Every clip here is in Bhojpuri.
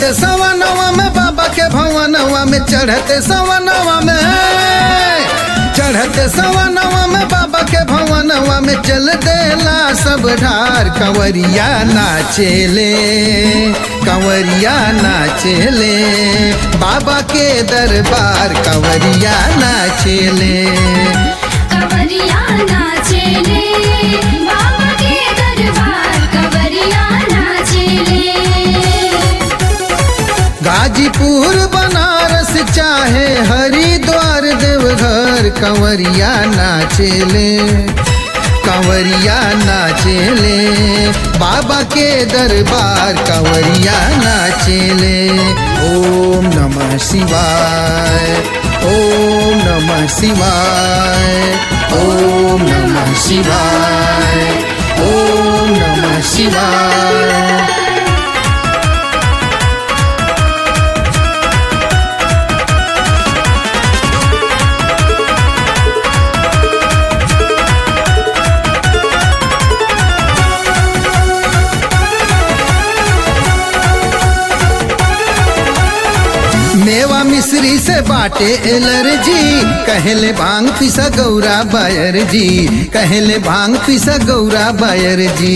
चढ़ते सवनवा में बाबा के भवनवा में चढ़ते सवनवा में चढ़ते सवनवा में बाबा के भवनवा में चल देला सब ढार कंवरिया नाचेले कंवरिया नाचेले बाबा के दरबार कंवरिया नाचेले कवरिया नाचेले बाबा के दरबार कवरिया नाचेले गाजीपुर बनारस चाहे हरिद्वार देवघर कंवरिया नाचेले कंवरिया नाचेले बाबा के दरबार कंवरिया नाचेले ओम नमः शिवाय ओम नमः शिवाय ओम नमः शिवाय ओम नमः शिवाय मेवा मिश्री से बाटे एलर्जी कहले भांग पिसा गौरा बायर जी कहले भांग पिसा गौरा बायर जी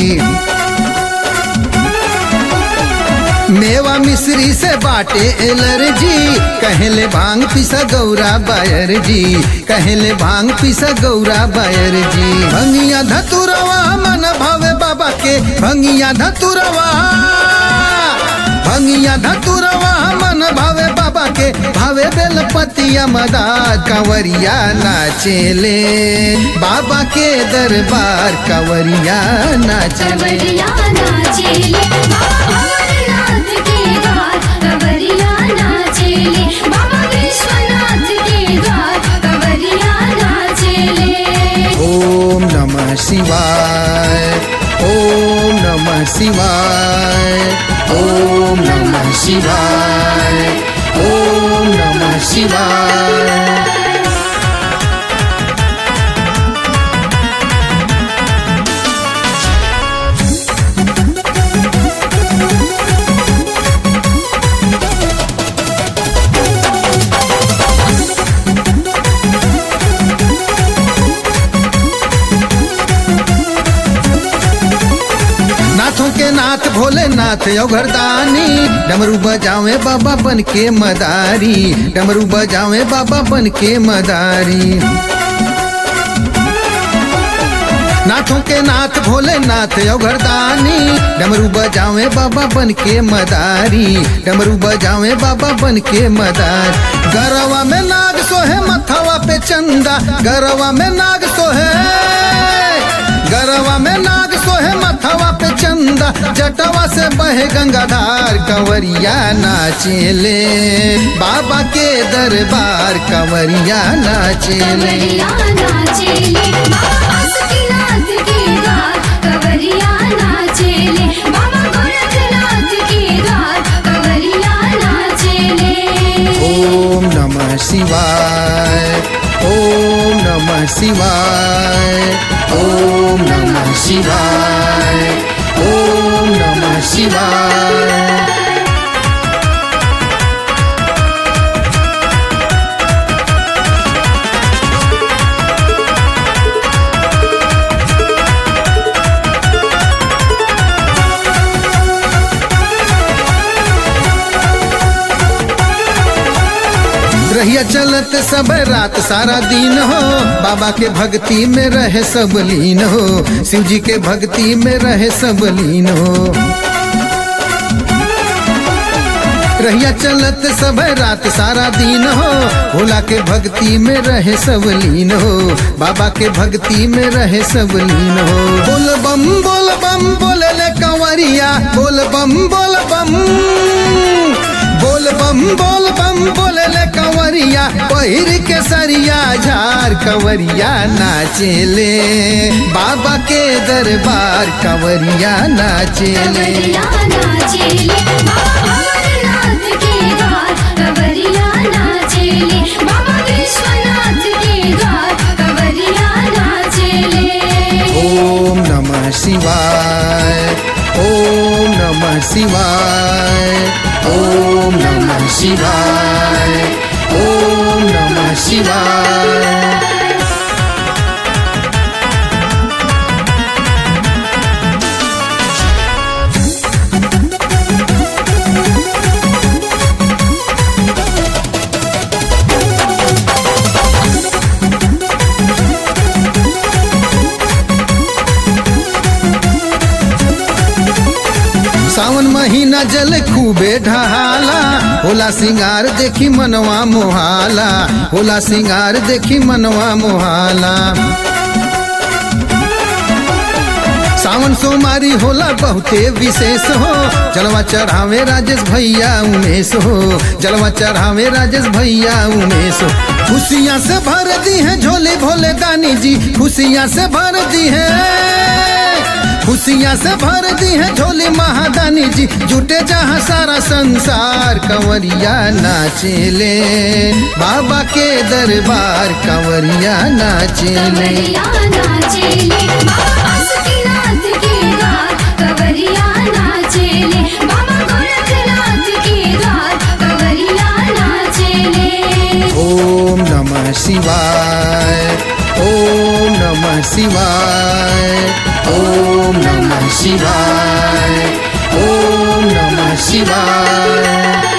मेवा मिश्री से बाटे एलर्जी कहले भांग पिसा गौरा बायर जी कहले भांग पिसा गौरा बायर जी भंगिया धतुरवा मन भावे बाबा के भंगिया धतुरवा भंगिया धतुरवा मन भावे बाबा के भावे बेलपतिया मदार कंवरिया नाचेले बाबा के दरबार कंवरिया नाचेले कवरिया नाचेले बाबा अमरनाथ के द्वार कवरिया नाचेले बाबा विश्वनाथ के द्वार कवरिया नाचेले ओम नमः शिवाय ओम नमः शिवाय ओम नमः शिवाय ओम नमः शिवाय नाथों के नाथ भोलेनाथ घरदानी डमरू बजावे बाबा बन के मदारी डमरू बजावे बाबा बन के मदारी नाथों के नाथ भोलेनाथ घरदानी डमरू बजावे बाबा बन के मदारी डमरू बजावे बाबा बन के मदार गरवा में नाग सोहे मथवा पे चंदा गरवा में नाग सोहे गरवा में नाग सोहे मथवा पे चंदा जटवा से बहे गंगाधार कंवरिया नाचेले बाबा के दरबार कंवरिया नाचेले कवरिया नाचेले बाबा बासुकीनाथ के द्वार कवरिया नाचेले बाबा गोरखनाथ के द्वार कवरिया नाचेले ओम नमः शिवाय ओम नमः शिवाय ओम नमः शिवाय ओम नमः शिवाय रहिया चलत सब रात सारा दिन हो बाबा के भक्ति में रहे सब लीन हो शिव जी के भक्ति में रहे सब लीन हो रहिया चलत सब रात सारा दिन हो भोला के भक्ति में रहे सब लीन हो बाबा के भक्ति में रहे सब लीन हो बोल बम बोल बम बोले ले कंवरिया बोल बम बोल बम बोल बम बोल बम बोले ले कंवरिया पहिर के सरिया झार कंवरिया नाचेले बाबा के दरबार कंवरिया नाचेले कवरिया नाचेले बाबा अमरनाथ के द्वार कवरिया नाचेले बाबा विश्वनाथ के द्वार कवरिया नाचेले ओम नमः शिवाय ओम नमः शिवाय ओम शिवाय ओम नमः शिवाय सावन महीना जल खूबे ढहाला होला सिंगार देखी मनवा मोहाला होला सिंगार देखी मनवा मोहाला सावन सोमारी होला बहुते विशेष हो जलवा चढ़ावे राजेश भैया उमेश हो जलवा चढ़ावे राजेश भैया उमेश हो खुशियाँ से भर दी है झोले भोले दानी जी खुशियाँ से भर दी है खुशियाँ से भर दी है झोली महादानी जी जुटे जहाँ सारा संसार कंवरिया नाचेले बाबा के दरबार कंवरिया नाचेले कवरिया नाचेले बाबा बासुकीनाथ के द्वार कवरिया नाचेले बाबा गोरखनाथ के द्वार कवरिया नाचेले ओम नमः शिवाय ओम नमः शिवाय ओम नमः शिवाय ओम नमः शिवाय